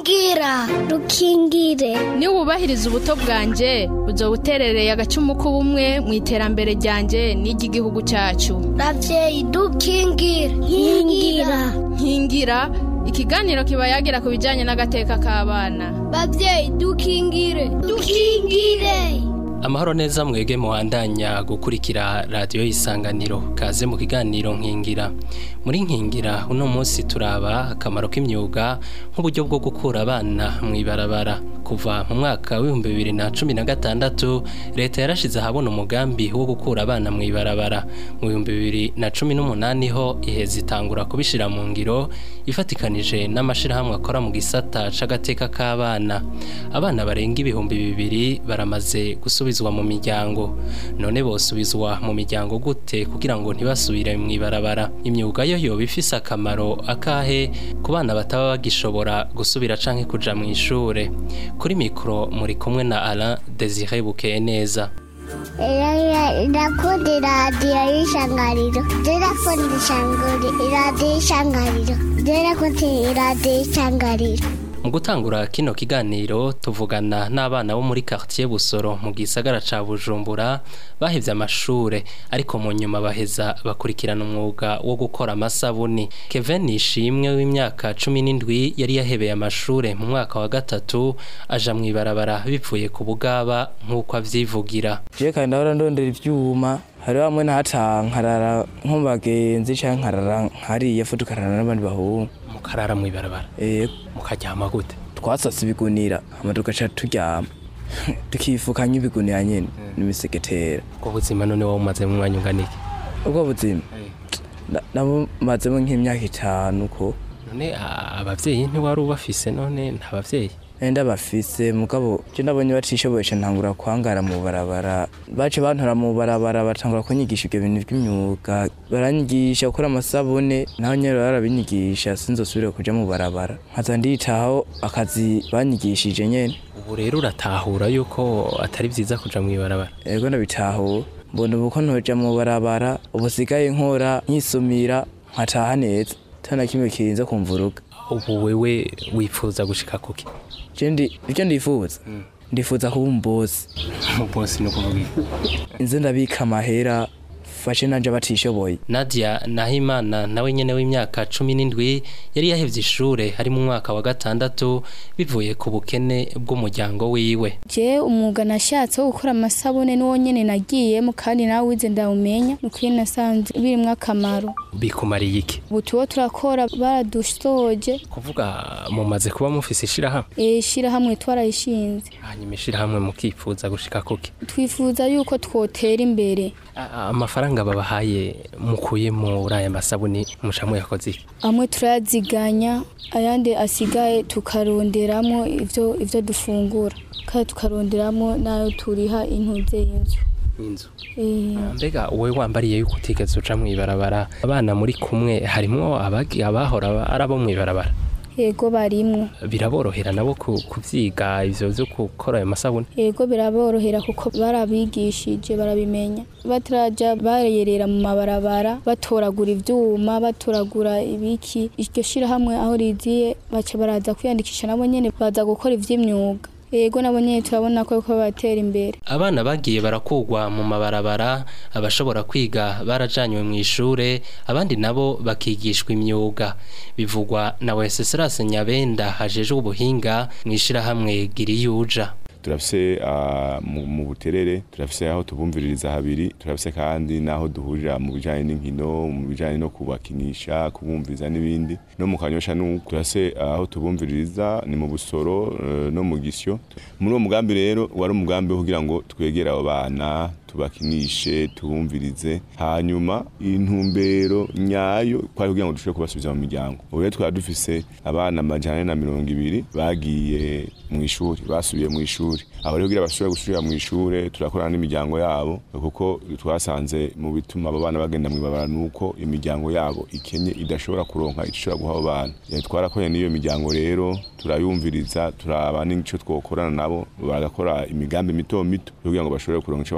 rukingira rukingire niba wubahiriza ubuto bwanjye uzo buterereye agacumu k'ubumwe mu iterambere ryanjye n'iry'igihugu cyacu ravyeyi dukingire nkingira nkingira ikiganiro kiba yagira ku bijyanye n'agateka k'abana bavyeyi dukingire dukingire amahoro neza mwege muhandanya gukurikira radiyo y'isanganiro kaze mu kiganiro nkingira muri nkingira uno munsi turaba akamaro k'imyuga nk'uburyo bwo gukura abana mu ibarabara kuva mu mwaka w'ibihumbi bibiri na cumi na gatandatu leta yarashize ahabona umugambi wo gukura abana mu ibarabara mu bihumbi bibiri na cumi n'umunani ho iheza itangura kubishyira mu ngiro ifatikanije n'amashyirahamwe akora mu gisata c'agateka k'abana abana barenga ibihumbi bibiri baramaze gusubizwa mu miryango none bosubizwa mu miryango gute kugira ngo ntibasubire mu ibarabara imyuga yo yoba ifise akamaro akahe ku bana bataba bagishobora gusubira canke kuja mu ishure kuri mikoro muri kumwe na Alain Desire Bukeye neza ndakunda iradiyo y'ishangariro ndakunda iradiyo y'ishangariro ndakunda iradiyo y'ishangariro mu gutangura kino kiganiro tuvugana n'abana bo muri quartier Busoro mu gisagara ca Bujumbura bahevye amashure ariko mu nyuma baheza bakurikirana umwuga wo gukora amasabuni Kevin Nishimwe w'imyaka 17 yari yahebeye amashure mu mwaka wa gatatu aja mu ibarabara bipfuye ku bugaba nk'uko avyivugira je kandi ndahora ndondera ivyuma hari bamwe ntacankarara nko mu bagenzi canke nkarara nkariye fu tukarara n'abandi bahungu mukarara mu ibarabara eh mukaryama gute twasasa ibigunira hama tugaca turyama tukifukanya ibigunira nyene n'imisegetera ubwo buzima none wowe umaze mu mwanya ungana iki ubwo buzima nabumazemo nk'imyaka itanu ko none abavyeyi ntiwari ubafise none nta bavyeyi enda bafise mugabo je nabonye batishoboye ca ntangura kwangara mu barabara bace bantora mu barabara batangura kunyigisha ibyo bintu by'imyuga baranyigisha gukora amasabune naho nyene barabinyigisha sinzosubire kuja mu barabara nkaza nditaho akazi banyigishije nyene ubu rero uratahura yuko atari vyiza kuja mu ibarabara ego ndabitahura mbona ubu ko ntoja mu barabara ubu sigaye nkora nkisumira nkataha neza tana kimwe kirinze kumvuruga ubu wewe wifuza gushika kuki jendi ivyo ndifuza ndifuza kuba umubosi umubosi ni ukuvuga inze ndabika amahera fashe nanje batishoboye Nadia Nahimana nawe nyene w'imyaka cumi n'indwi yari yahevye ishure hari mu mwaka wa gatandatu bivuye ku bukene bw'umuryango wiwe je umwuga nashatse wo gukora amasabune n'uwo nyene nagiyemo kandi nawe wize ndawumenya nukuri nasanze birimwo akamaro bikumariye iki ubu tuwo turakora baradusoje kuvuga mumaze kuba mufise ishirahamwe ishirahamwe twarayishinze hanyuma ishirahamwe mukifuza gushika kuki twifuza yuko twotera imbere amafaranga babahaye mukuye muri aya masabuni mushamwe yakoze iki amwe turayaziganya ayandi asigaye tukaronderamo ivyo ivyo dufungura kandi tukaronderamo nayo turiha intuze y'inzu inzu mbega wowe wambariye yuko utigeze uca mu ibarabara abana muri kumwe harimwo abahora ari abo mu ibarabara yego barimwo biraborohera nabo kuvyiga ivyo vyo gukora ayo masabune yego biraborohera kuko barabigishije barabimenya bataraja bareyerera mu mabarabara batoragura ivyuma batoragura ibiki iryo shirahamwe aho riziye baca baraza kwiyandikisha nabo nyene baza gukora ivy'imyuga yego nabo nyene turabona ko ko batera imbere abana bagiye barakugwa mu mabarabara abashobora kwiga barajanywe mu ishure abandi nabo bakigishwa imyuga bivugwa na Wenceslas Nyabenda hajejwe ubuhinga mu ishirahamwe Giriyuja turafise mu buterere turafise aho tubumviririza habiri turafise kandi n'aho duhurira mu bijanye n'inkino mu bijanye no kubakinisha kubumviriza n'ibindi no mu kanyosha n'uko turafise aho tubumviririza ni mu busoro no mu gisyo muri uwo mugambi rero wari umugambi wo kugira ngo twegere abo bana tubakinishe tubumvirize hanyuma intumbero nyayo kwari kugira ngo dushobore kubasubiza mu miryango ubu rero twari dufise abana amajana na mirongo ibiri bagiye mu ishuri basubiye mu ishuri aho rero kugira bashobore gusubira mu ishure turakorana n'imiryango yabo kuko twasanze mu bituma abo bana bagenda mu ibabara nuko imiryango yabo ikenye idashobora kuronka icyo ishobora guha abo bana twarakoranye n'iyo miryango rero turayumviriza turaba n'ico twokorana nabo bagakora imigambi mito mito kugira ngo bashobore kuronka ico baha abo bana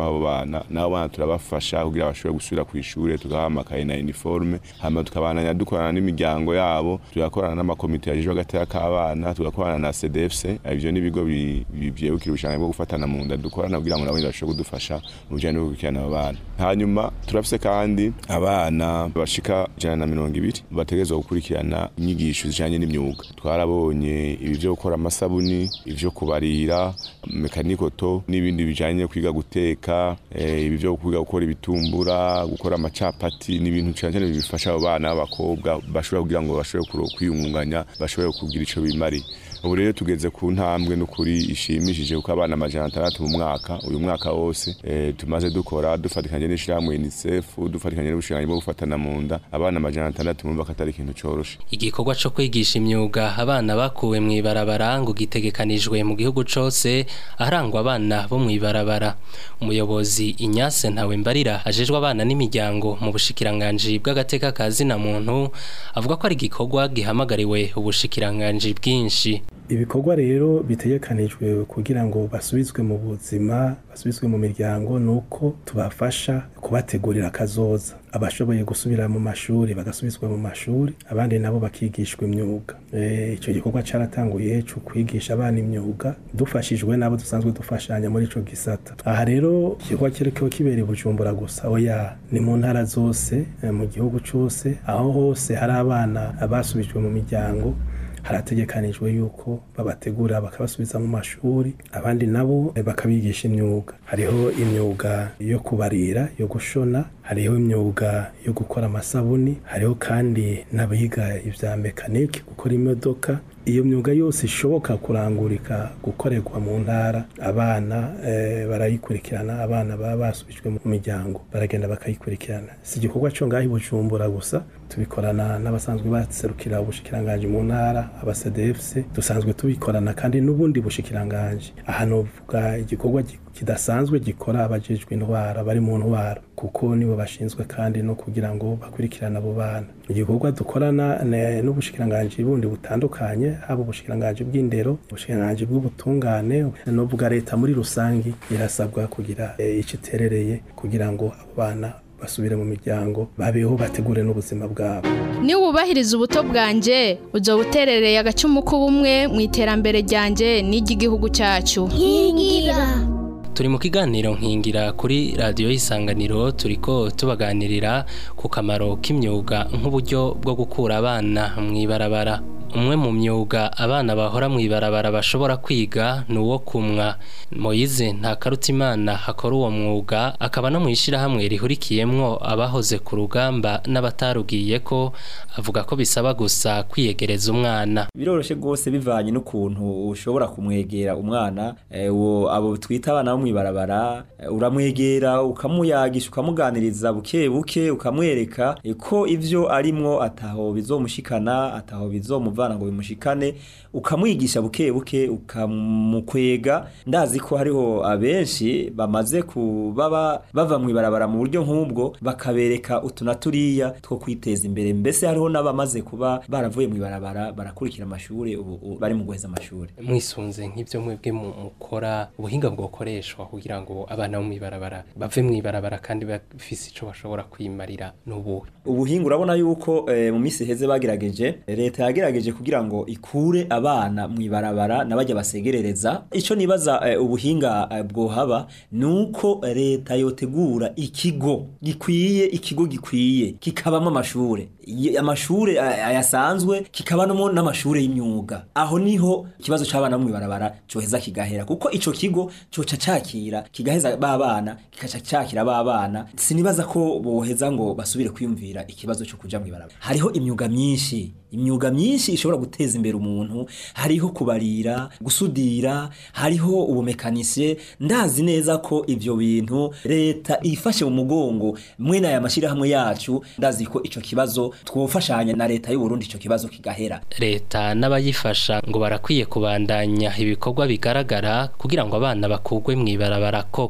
bana nabo bana turabafasha kugira bashobore gusubira ku ishure tugaha amakaye na uniforme hama tukabananya dukorana n'imiryango yabo tugakorana n'amakomite yajejwe agateka k'abana tugakorana na CDFC ivyo n'ibigo bi- bi- vyegukira ubushakashatsi bwo gufatana mu nda dukorana kugira ngo nabo nyene bashobore kudufasha mu bijanye no gukurikirana abo bana hanyuma turafise kandi abana bashika ijana na mirongo ibiri bategerezwa gukurikirana inyigisho zijanye n'imyuga twarabonye ibi vyo gukora amasabuni ivyo kubarira mekanikoto n'ibindi bijanye no kwiga guteka eh, ibi vyo kwiga gukora ibitumbura gukora amacapati n'ibintu cyane cyane bifasha abo bana b'abakobwa bashobora kugira ngo bashobore kuro- kwiyungunganya bashobore kugira ico bimari ubu rero tugeze ku ntambwe n'ukuri ishimishije kuko abana amajana atandatu mu mwaka uyu mwaka wose eh, tumaze dukora dufatikanye n'ishirahamwe UNICEF dufatikanye n'ubushikiranganji bwo gufatana mu nda abana amajana atandatu mumva ko atari ikintu coroshe igikorwa co kwigisha imyuga abana bakuwe mw'ibarabara ngo gitegekanijwe mu gihugu cose aharangwa abana bo mw'ibarabara umuyobozi Inyase ntawe mbarira ajejwe abana n'imiryango mu bushikiranganji bw'agateka ka zina muntu avuga ko ari igikorwa gihamagariwe ubushikiranganji bwinshi ibikorwa rero bitegekanijwe kugira ngo basubizwe mu buzima basubizwe mu miryango ni uko tubafasha kubategurira akazoza abashoboye gusubira mu mashuri bagasubizwa mu mashuri abandi nabo bakigishwa imyuga Eh, icyo gikorwa cyaratanguye cyo kwigisha abana imyuga dufashijwe n'abo dusanzwe dufashanya muri ico gisata aha rero igikorwa kiriko kibera i bujumbura gusa oya ni mu ntara zose eh, mu gihugu cose aho hose hari abana basubijwe mu miryango harategekanijwe yuko babategura bakabasubiza mu mashuri abandi nabo eh, bakabigisha imyuga hariho imyuga yo kubarira yo gushona hariho imyuga yo gukora amasabuni hariho kandi n'abiga ibya mekanike gukora imodoka iyo myuga yose ishoboka kurangurika gukorerwa mu ntara abana eh, barayikurikirana abana baba basubijwe mu miryango baragenda bakayikurikirana si igikorwa cyo ngaho i bujumbura gusa tubikorana n'abasanzwe baserukira ubushikiranganji mu ntara aba CDFC dusanzwe tubikorana kandi n'ubundi bushikiranganji aha novuga igikorwa gi- kidasanzwe gikora abajejwe indwara bari mu ntwara kuko nibo bashinzwe kandi no kugira ngo bakurikirane abo bana igikorwa dukorana ne- n'ubushikiranganji bundi butandukanye haba ubushikiranganji bw'indero ubushikiranganji bw'ubutungane novuga leta muri rusangi irasabwa kugira eh, ico iterereye kugira ngo abo bana basubire mu miryango babeho bategure n'ubuzima bwabo niwubahiriza ubuto bwanje uzoba uterereye agacumu k'ubumwe mu iterambere ryanje n'iry'igihugu cyacu nkingira turi mu kiganiro nkingira kuri radiyo y'isanganiro turiko tubaganirira ku kamaro k'imyuga nk'uburyo bwo gukura abana mu ibarabara umwe mu myuga abana bahora mu ibarabara bashobora kwiga ni uwo kumwa moyize nta karutimana hakora uwo mwuga akaba no mu ishyirahamwe rihurikiyemwo abahoze ku rugamba n'abatarugiye ko avuga ko bisaba gusa kwiyegereza umwana biroroshe rwose bivanye n'ukuntu ushobora kumwegera umwana eh, uwo abo twita abana bo mw'ibarabara eh, uramwegera ukamuyagisha ukamuganiriza buke buke ukamwereka eh, ko ivyo arimwo ataho bizomushikana ataho bizomuvana ngo bimushikane ukamwigisha buke buke ukamukwega ndazi ko hariho abenshi bamaze kubaba bava mw'ibarabara mu buryo nk'ubwo bakabereka utu na turiya two kwiteza imbere mbese hariho n'abamaze kuba baravuye mw'ibarabara barakurikira amashuri ubu ubu bari mu guheza amashuri mwisunze nk'ibyo mwebwe mu- mukora ubuhinga bwokoreshwa kugira ngo abana bo mw'ibarabara bave mw'ibarabara kandi bafise ico bashobora kwimarira n'ubuhe ubuhinga urabona yuko eh, mu minsi iheze bagerageje leta yagerageje kugira ngo ikure abana mw'ibarabara n'abajya basegerereza ico nibaza eh, ubuhinga eh, bwohaba nuko leta yotegura ikigo gikwiye ikigo gikwiye kikabamo amashure Y- amashure eh, ayasanzwe kikabamo n'amashure y'imyuga aho niho ikibazo c'abana bo mw'ibarabara coheza kigahera kuko ico kigo coca cakira kigaheza ba bana kikaca cakira ba bana sinibaza ko boheza ngo basubire kwiyumvira ikibazo cyo kuja mw'ibarabara hariho imyuga myinshi imyuga myinshi ishobora guteza imbere umuntu hariho kubarira gusudira hariho ubumekanisye ndazi neza ko ivyo bintu leta ifashe mu mugongo mwene aya mashirahamwe yacu ndazi ko ico kibazo twofashanya na leta y'u Burundi ico kibazo kigahera leta n'abayifasha ngo barakwiye kubandanya ibikorwa bigaragara kugira ngo abana bakugwe mw'ibarabara koko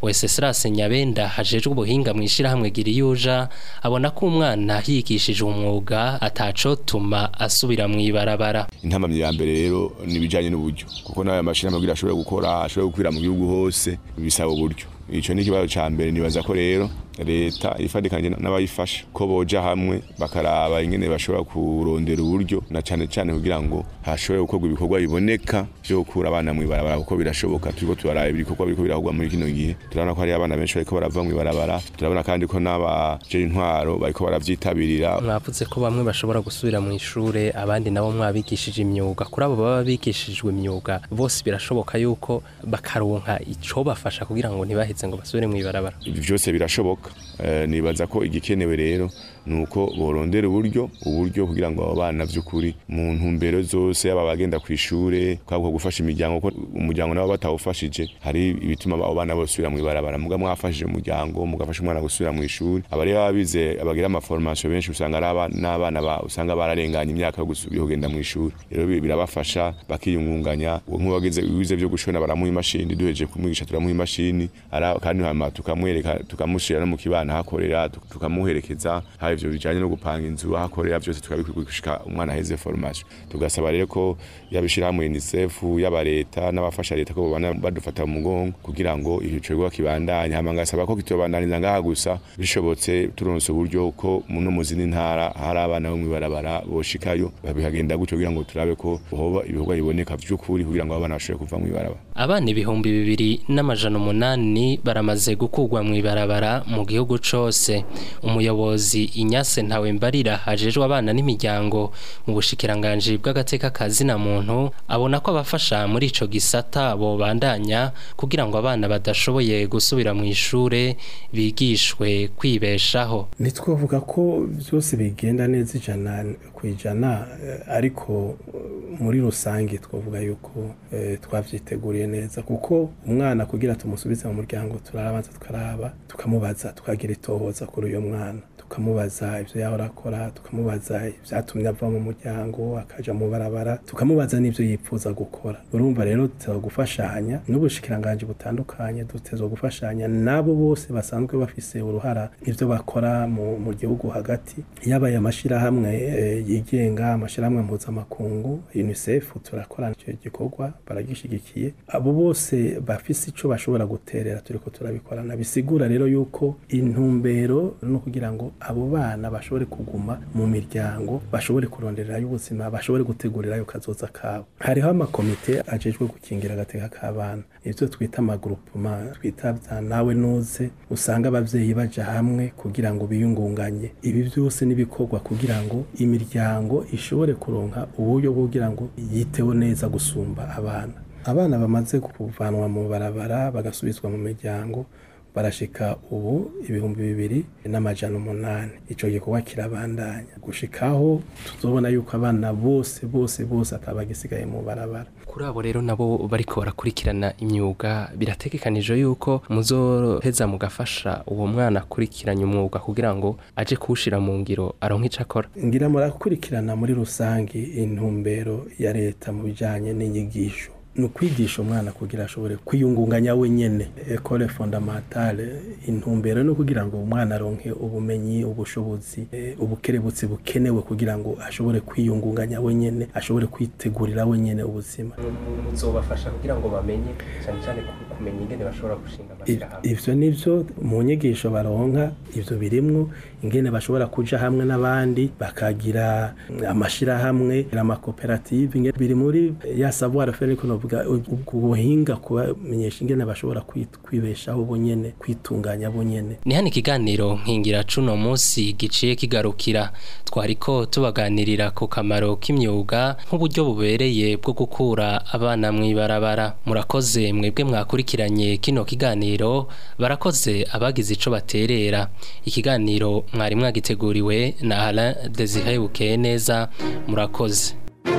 Wenceslas Nyabenda hajejwe ubuhinga mu ishirahamwe Giriyuja abona ko umwana yigishije umwuga atacotuma asubira mu ibarabara intamamye ya mbere rero nibijanye n'uburyo kuko nayo mashirahamwe kugira ashobore gukora ashobore gukwira mu gihugu hose bisaba uburyo ico ni ikibazo ca mbere nibaza ko rero leta ifadikanye n'abayifasha ko boja hamwe bakaraba ingene bashobora kurondera uburyo na cane cane kugira ngo hashobore gukorwa ibikorwa biboneka vyo gukura abana mu ibarabara kuko birashoboka turiko turaraba ibikorwa biriko birakorwa muri kino gihe turabona ko hari abana benshi bariko barava mu ibarabara turabona kandi ko n'abaje intwaro bariko baravyitabirira mwavuze ko bamwe bashobora gusubira mu ishure abandi nabo mwabigishije imyuga kuri abo baba bigishijwe imyuga bose birashoboka yuko bakaronka ico bafasha kugira ngo ntibaheze ngo basubire mu ibarabara ibi vyose birashoboka Eh, nibaza ko igikenewe rero nuko borondera uburyo uburyo kugira ngo abo bana vy'ukuri mu ntumbero zose yaba bagenda ku ishure kwabwo gufasha imiryango ko umuryango nabo batawufashije hari ibituma abo bana bosubira mu ibarabara muga mwafashije umuryango mugafasha umwana gusubira mu ishuri abari babize abagira ama formation benshi usanga ari abana n'abana ba usanga bararenganye imyaka yo gusubira kugenda mu ishuri rero bi- birabafasha bakiyungunganya uwo nk'uwagize wize byo gushona baramuha imashini duheje kumwigisha turamuha imashini ara kandi hama tukamwereka tukamushira no mu kibana hakorera tuk- tukamuherekeza hari ivyo bijanye no gupanga inzu ahakorera byose tukabikushika umwana aheze formation tugasaba rero ko yabishira hamwe UNICEF yaba leta n'abafasha leta ko bana badufata mu mugongo kugira ngo ico kibandanye hama ngasaba ko kitobandaniza ngaha gusa bishobotse turonse uburyo ko muno mu zindi ntara hari abana bo mwibarabara boshikayo babihagenda gutyo kugira ngo turabe ko hoba ibikorwa biboneka vy'ukuri kugira ngo abo bana bashobore kuva mwibarabara abana ibihumbi bibiri n'amajana umunani baramaze gukurwa mu ibarabara mu gihugu cose umuyobozi inyase ntawe mbarira hajejwe abana n'imiryango mu bushikiranganji bw'agateka ka zina muntu abona ko abafasha muri ico gisata bobandanya kugira ngo abana badashoboye gusubira mu ishure bigishwe kwibeshaho ntitwavuga ko byose bigenda neza ijana ku ijana eh, ariko eh, muri rusange twavuga yuko eh, twavyiteguriye neza kuko umwana kugira tumusubize mu muryango turabanza tukaraba tukamubaza tukagira itohoza kuri uyo mwana tukamubaza ibyo yahora akora tukamubaza ibyatumye ava mu muryango akaja mu barabara tukamubaza n'ibyo yipfuza gukora urumva rero duteza gufashanya n'ubushikiranganji butandukanye duteza gufashanya nabo bose basanzwe bafise uruhara ibyo bakora mu, mu gihugu hagati yabaye amashirahamwe eh, yigenga amashirahamwe mpuzamakungu UNICEF turakorana icyo gikorwa baragishigikiye abo bose bafise ico bashobora guterera turiko turabikorana bisigura rero yuko intumbero no kugira ngo abo bana bashobore kuguma mu miryango bashobore kurondererayo ubuzima bashobore gutegurirayo kazoza kabo hariho amakomite ajejwe gukingira agateka k'abana ivyo twita amagrupema twita vya nawe nuze usanga abavyeyi baja hamwe kugira ngo biyungunganye ibi byose nibikorwa kugira ngo imiryango ishobore kuronka uburyo bwo kugira ngo yiteho neza gusumba abana abana bamaze kuvanwa mu barabara bagasubizwa mu miryango barashika ubu ibihumbi bibiri n'amajana umunani ico gikorwa kirabandanya gushikaho tuzobona yuko abana bose bose bose atabagisigaye mu barabara kuri abo rero nabo bariko barakurikirana imyuga birategekanije yuko muzoheza mugafasha uwo mwana akurikiranye umwuga kugira ngo aje kuwushira mu ngiro aronke ico akora ngira murakurikirana muri rusange intumbero ya leta mu bijanye n'inyigisho ni ukwigisha umwana kugira ashobore kwiyungunganya wenyene ekole fondamentale intumbero no kugira ngo umwana aronke ubumenyi ubushobozi eh, ubukerebutsi bukenewe kugira ngo ashobore kwiyungunganya wenyene ashobore kwitegurira wenyene ubuzima muzobafasha kugira ngo bamenye cyane cyane kumenya ingene bashobora gushinga I- ivyo nivyo mu nyigisho baronka ivyo birimwo ingene bashobora kuja hamwe n'abandi bakagira amashirahamwe amakoperative ingene biri muri ya savoir faire ariko novuga ubwo buhinga kubamenyesha ingene bashobora kwit- kwibeshaho bonyene kwitunganya bonyene ni hano ikiganiro nkingira cuno munsi giciye kigarukira twariko tubaganirira ku kamaro k'imyuga nk'uburyo bubereye bwo gukura abana mu ibarabara murakoze mwebwe mwakurikiranye kino kiganiro barakoze abagize ico baterera ikiganiro mwari mwagiteguriwe na Alain Desire Bukeye neza murakoze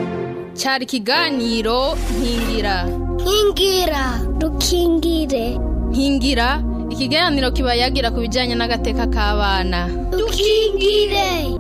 cyari ikiganiro nkingira nkingira dukingire nkingira ikiganiro kiba yagira ku bijyanye n'agateka k'abana dukingire